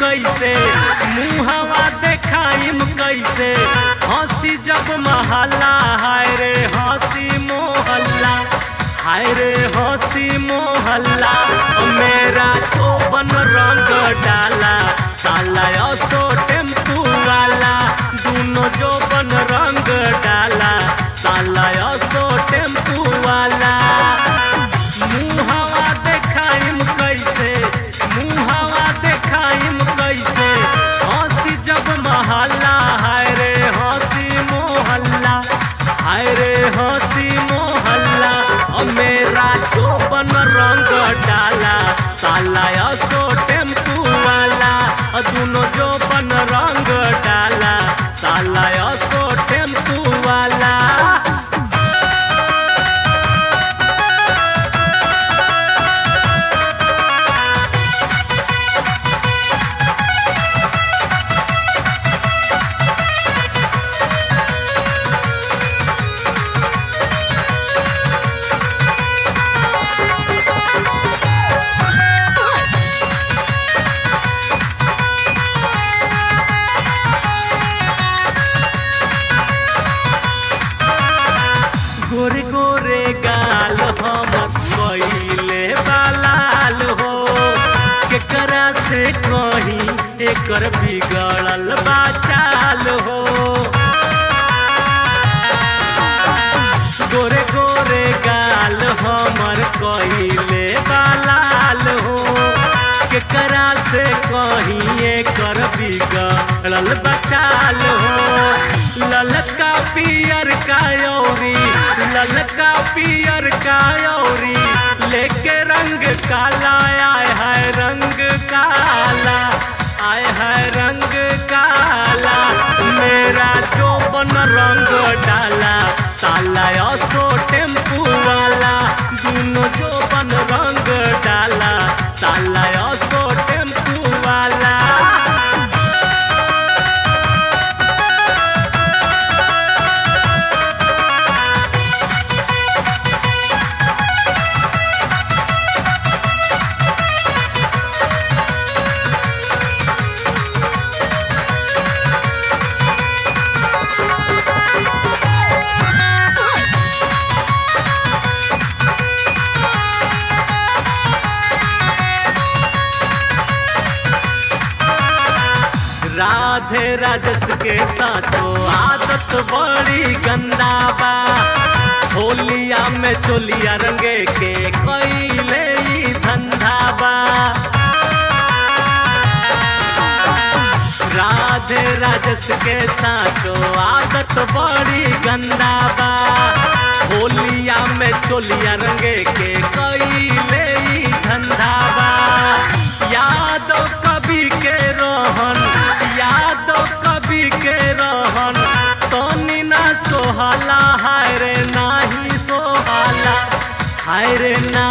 कैसे मुहवा देखाइम कैसे हंसी जब महल्ला हाय रे हंसी मोहल्ला हाय रे हंसी मोहल्ला मेरा तो बन रंग डाला साला असो टेम्पू वाला दोनों जो बन रंग डाला साला असो टेम्पू वाला मुहवा देखाइम कैसे मुहवा देखाइम कैसे हंसी जब महल्ला हाय रे हंसी मोहल्ला हाय रे हंसी मोहल्ला और मेरा जो बन रंग डाला साला असो टेम्पू वाला और दोनों जो बन रंग डाला साला असो टेम्पू वाला गोरे गोरे गाल हम कइले बालाल हो केकरा से कही एकर बिगड़ल बाचाल हो गोरे गोरे गाल हमर कइले बालाल हो केकरा से कही एकर बिगड़ल बचाल हो ललका पियर का यौरी ललका पियर का यौरी लेके रंग काला आय है रंग काला आय है रंग काला मेरा जो बन रंग डाला साला असो टेम्पू वाला दोनों जो बन रंग डाला साला असो टेम्पू वाला राधे राजस के साथो आदत बड़ी गंदा बा होलिया में चोलिया रंगे के कैले ई धंधा बा राधे राजस के साथो आदत बड़ी गंदा बा होलिया में चोलिया रंगे के कैले ई धंधा बा यादव कवि के रोहन यादव कवि के रोहन तनी ना सोहाला हाय रे नाही सोहाला हाय रे ना